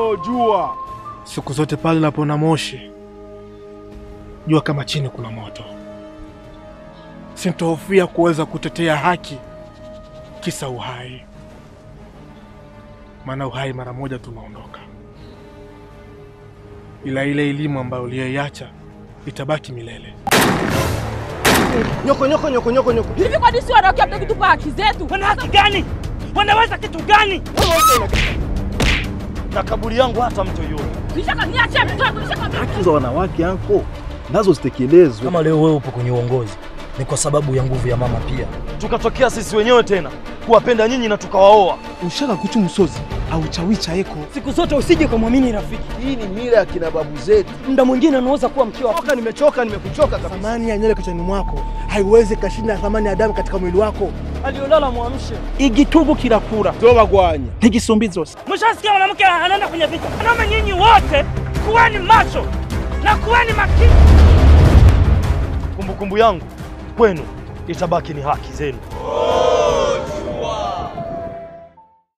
unaojua. Siku zote pale unapoona moshi, jua kama chini kuna moto. Sintohofia kuweza kutetea haki kisa uhai, maana uhai mara moja tunaondoka, ila ile elimu ambayo uliyoiacha itabaki milele. Nyoko nyoko nyoko nyoko nyoko. Hivi kwa nini si wanawake hamtaki kutupa haki zetu? Wana haki gani? Wanaweza kitu gani? Na kaburi yangu hata mtu yule. Nishaka niache mtoto, nishaka Haki za wanawake anko nazo zitekelezwe. Kama leo wewe upo kwenye uongozi ni kwa sababu ya nguvu ya mama pia. Tukatokea sisi wenyewe tena kuwapenda nyinyi na tukawaoa. ushaka kuchu msozi au chawicha eko Siku zote usije kumwamini rafiki. Hii ni mila ya kina babu zetu. Muda mwingine unaweza kuwa mke wa Toka nimechoka, nimekuchoka kabisa. thamani ya nywele kichwani mwako haiwezi kashinda thamani ya damu katika mwili wako aliolala mwamshe. Igitugu kirakura. Toba gwanya. ntigisumbizo Mshasikia mwanamke anaenda kwenye vita. Wanaume nyinyi wote kuweni macho na kuweni makini. Kumbukumbu yangu kwenu itabaki ni haki zenu.